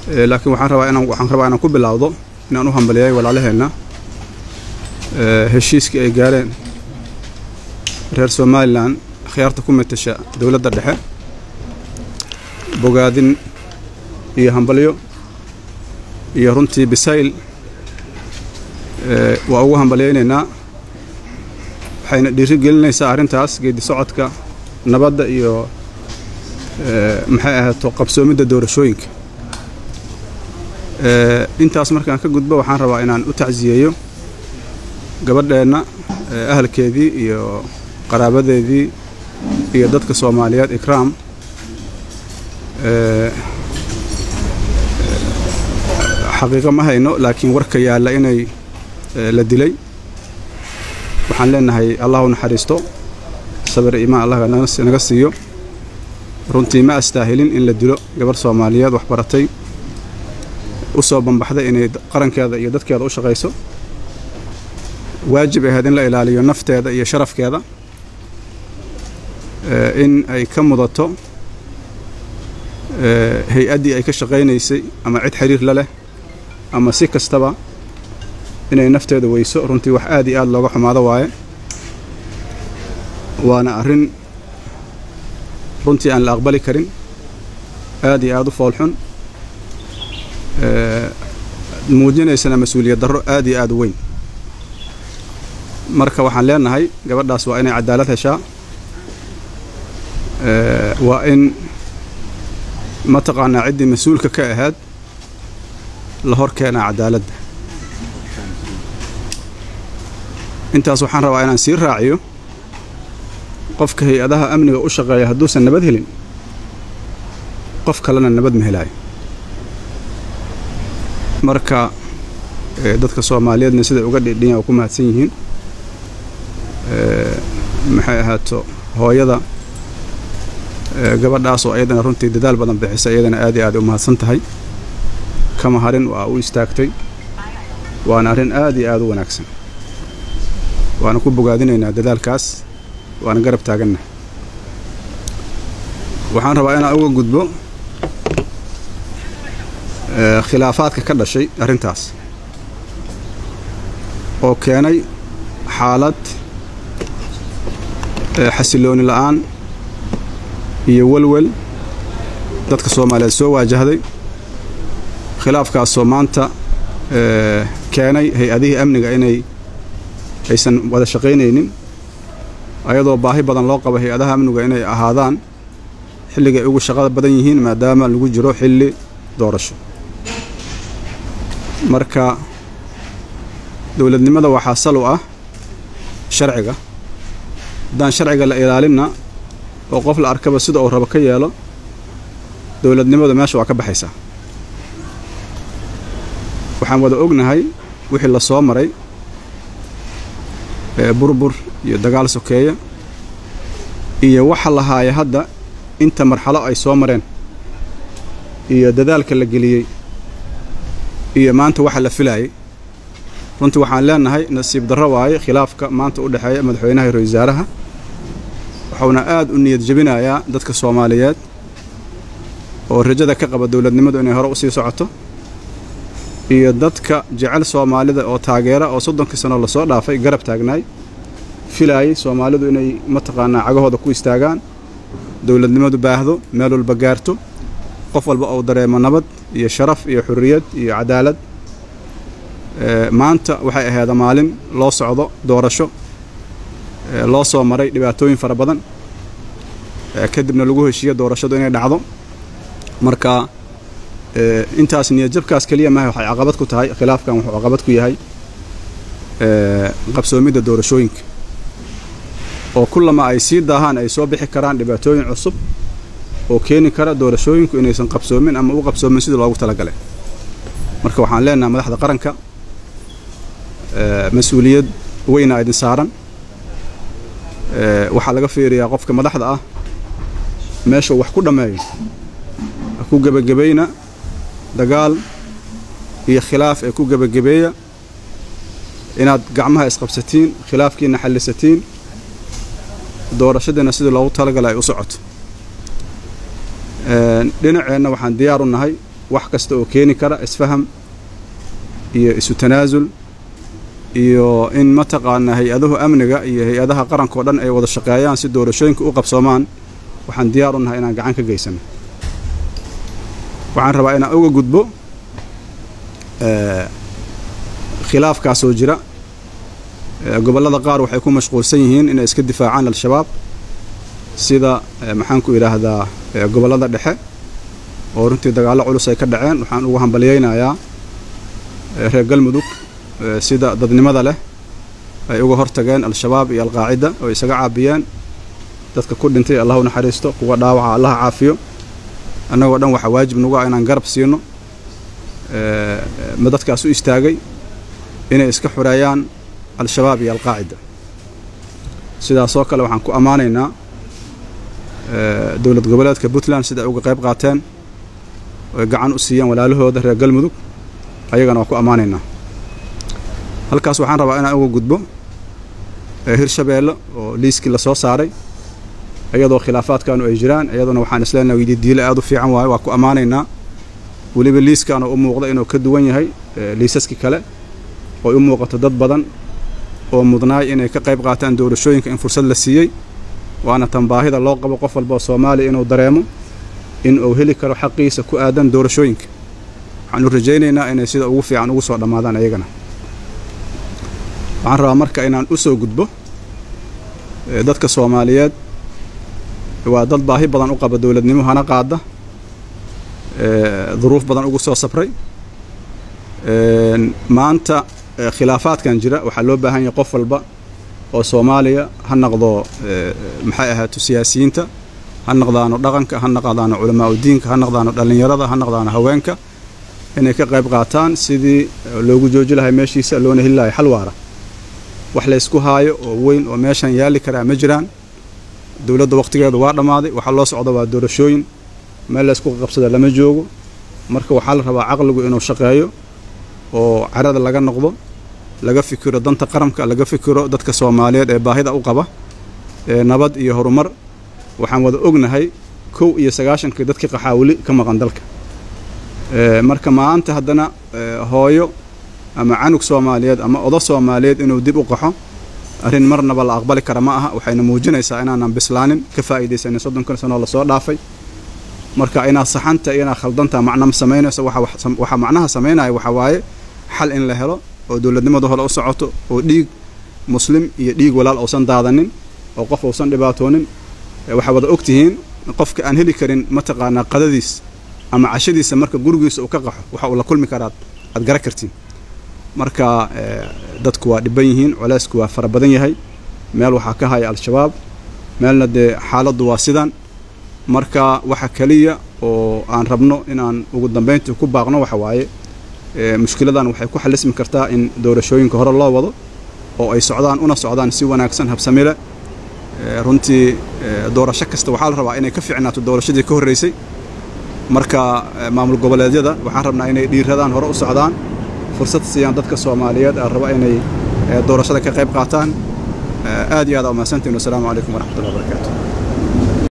laakiin waxaan rabaa inaan waxaan rabaa inaan ku bilaawdo inaan u hambaliyay walaalaheenna heshiiskii ay gaareen reer somalilan khiyaarta ku matasha dowladda dhexe bogaadin iyo hambalyo iyo runtii bisayl waa ugu hambalyaynaynaa waxayna dhiiri gelinaysaa arrintaas geedi socodka nabadda iyo maxay ahaato qabsoomidda doorashooyinka intaas markaan ka gudbo waxaan rabaa inaan u tacsiyeeyo gabadheenna ahalkeedii iyo qaraabadeedii iyo dadka soomaaliyeed ikraam xaqiiqo ma hayno laakiin warka yaalla inay la dilay waxaan leenahay allahu naxariisto sabir iimaan allah naga siiyo runtii ma astaahilin in la dilo gabarh soomaaliyeed wax baratay u soo bambaxday inay qarankeeda iyo dadkeeda u shaqayso waajib ahayd in la ilaaliyo nafteeda iyo sharafkeeda in ay ka mudato hay-addii ay ka shaqaynaysay ama cid xiriir la leh ama si kastaba inay nafteeda weyso runtii wax aad iyo aad looga xumaado waaye waana arrin runtii aan la aqbali karin aad iyo aad u foolxun muujinaysana mas-uuliyad darro aad iyo aad u weyn marka waxaan leenahay gabadhaas waa inay cadaalad heshaa waa in mataqaanaa ciddii mas-uulka ka ahayd la hor keenaa cadaaladda intaas waxaan rabaa inaan sii raaciyo qofka hay-adaha amniga u shaqeeya hadduusan nabad helin qof kalena nabad ma helaayo marka dadka soomaaliyeedna siday uga dhidhiyan oo ku mahadsan yihiin maxay ahaato hooyada gabadhaas oo iyadana runtii dadaal badan bixisa iyadana aad iyo aad u mahadsan tahay kama harin waa u istaagtay waana arrin aad iyo aad u wanaagsan waana ku bogaadinaynaa dadaalkaas waana garab taaganna waxaan rabaa inaan uga gudbo khilaafaadka ka dhashay arrintaas oo keenay xaalad xasilooni la'aan iyo welwel dadka soomaaliyeed soo waajahday khilaafkaasoo maanta keenay hay-adihii amniga inay aysan wada shaqaynaynin ayadoo baahi badan loo qabo hay-adaha amniga inay ahaadaan xilligay ugu shaqada badan yihiin maadaama lagu jiro xilli doorasho marka dowladnimada waxaa sal u ah sharciga haddaan sharciga la ilaalinna oo qof la arkaba sida uu rabo ka yeelo dowladnimadu meesha waa ka baxaysaa waxaan wada ognahay wixii la soo maray burbur iyo dagaal sokeeya iyo waxa lahaaya hadda inta marxalo ay soo mareen iyo dadaalka la geliyey iyo maanta waxa la filaayay runtii waxaan leenahay nasiib darro waaye khilaafka maanta u dhexeeya madaxweynaha iyo ra-isul wasaaraha wuxuuna aad u niyad jebinayaa dadka soomaaliyeed oo rajada ka qaba dowladnimadu inay hore u sii socoto iyo dadka jecel soomaalida oo taageera oo soddonkii sano lasoo dhaafay garab taagnaay filaayay soomaalidu inay mataqaanaa cagahooda ku istaagaan dowladnimadu baahdo meel walba gaarto qof walba uu dareemo nabad iyo sharaf iyo xurriyad iyo cadaalad maanta waxay ahayd maalin loo socdo doorasho loo soo maray dhibaatooyin fara badan kadibna lagu heshiiyo doorashadu inay dhacdo marka intaas niyadjabkaas keliya maaha waxay caqabad ku tahay khilaafkan wuxuu caqabad ku yahay qabsoomidda doorashooyinka oo kullama ay sii daahaan ay soo bixi karaan dhibaatooyin cusub oo keeni kara doorashooyinku inaysan qabsoomin ama u qabsoomin sidii loogu talagalay marka waxaan leenahay madaxda qaranka mas-uuliyad weyna idin saaran waxaa laga fiiriyaa qofka madaxda ah meeshuu wax ku dhammeeyo ha ku gebagabayna dagaal iyo khilaaf ee ku gebagabeeya inaad gacmaha isqabsatiin khilaafkiina xallisatiin doorashadiina sidii loogu talagala ay u socoto dhinaceenna waxaan diyaar u nahay wax kasta oo keeni kara isfaham iyo isu tanaasul iyo in mataqaanaa hay-adahu amniga iyo hay-adaha qaranka oo dhan ay wada shaqeeyaan si doorashooyinka u qabsoomaan waxaan diyaar u nahay inaan gacan ka geysano waxaan rabaa inaan uga gudbo khilaafkaasoo jira gobollada qaar waxay ku mashquulsan yihiin inay iska difaacaan al-shabaab sida maxaanku idhaahdaa gobollada dhexe oo runtii dagaallo culus ay ka dhaceen waxaan ugu hambalyaynayaa reer galmudug sida dadnimada leh ay uga hortageen al-shabaab iyo alqaacida oo isaga caabiyeen dadka ku dhintay allah u naxariisto kuwa dhaawaca allaha caafiyo annagoo dhan waxaa waajib nagu ah inaan garab siino ma dadkaas u istaagay inay iska xureeyaan al-shabaab iyo alqaacida sidaasoo kale waxaan ku ammaanaynaa dowlad goboleedka puntland sida ay uga qayb qaateen oy gacan u siiyeen walaalahooda reer galmudug ayagana waan ku ammaanaynaa halkaas waxaan rabaa inaan uga gudbo hirshabeelle oo liiskii lasoo saaray iyadoo khilaafaadkaanu ay jiraan iyaduna waxaan isleenahay weydidiile aad u fiican waayo waa ku ammaanaynaa weliba liiskaanu u muuqda inuu ka duwan yahay liisaskii kale ooy u muuqato dad badan oo mudnaay inay ka qayb qaataan doorashooyinka in fursad la siiyey waana tan baahida loo qabo qof walba oo soomaaliya inuu dareemo in uu heli karo xaqiisa ku aadan doorashooyinka waxaanu rajaynaynaa inay sida ugu fiican ugu soo dhammaadaan ayagana waxaan rabaa marka inaan u soo gudbo dadka soomaaliyeed waa dad baahi badan u qaba dowladnimo hana qaada duruuf badan ugu soo sabray maanta khilaafaadkan jira waxaa loo baahan yahay qof walba oo soomaaliya ha naqdo maxay ahaato siyaasiyiinta ha naqdaano dhaqanka ha naqdaano culamaa udiinka ha naqdaano dhallinyarada ha naqdaano haweenka inay ka qayb qaataan sidii loogu jooji lahay meeshiisa loona heli lahay xal waara wax laysku haayo oo weyn oo meeshan yaalli karaa ma jiraan dowladda wakhtigeedu waa dhammaaday waxaa loo socda waa doorashooyin meel laysku qabsada lama joogo marka waxaa la rabaa caqligu inuu shaqeeyo oo carada laga noqdo laga fikiro danta qaranka laga fikiro dadka soomaaliyeed ee baahida u qaba ee nabad iyo horumar waxaan wada ognahay kow iyo sagaashankii dadkii qaxaawili ka maqan dalka marka maanta haddana hooyo ama canug soomaaliyeed ama odo soomaaliyeed inuu dib u qaxo arrin marnaba la aqbali kara ma aha waxayna muujinaysaa inaanan bislaanin ka faa'iidaysanin soddonkan sanoo lasoo dhaafay marka inaad saxanta iyo inaad khaldanta macna ma samaynayso waxaa macnaha samaynaya waxaa waaye xal in la helo oo dowladnimadu hore u socoto oo dhiig muslim iyo dhiig walaal uusan daadanin oo qof uusan dhibaatoonin waxaa wada ogtihiin qofka aan heli karin mataqaanaa qadadiis ama cashadiisa marka gurigiisa uu ka qaxo waxa uu la kulmi karaad aad gara kartiin marka dadku waa dhiban yihiin colaysku waa fara badan yahay meel waxaa ka haya al-shabaab meelna dee xaaladdu waa sidan marka waxa keliya oo aan rabno inaan ugu dambayntii ku baaqno waxa waaye mushkiladan waxay ku xalismi kartaa in doorashooyinka hore loo wado oo ay socdaan una socdaan si wanaagsan habsamile runtii doorasho kasta waxaa la rabaa inay ka fiicnaato doorashadii ka horreysay marka maamul goboleedyada waxaan rabnaa inay dhiiradaan hore u socdaan fursad siiyaan dadka soomaaliyeed aan raba inay doorashada ka qayb qaataan aad iyo aad aa umahadsantiin wasalaamu calaykum waraxmatullahi wabarakaatu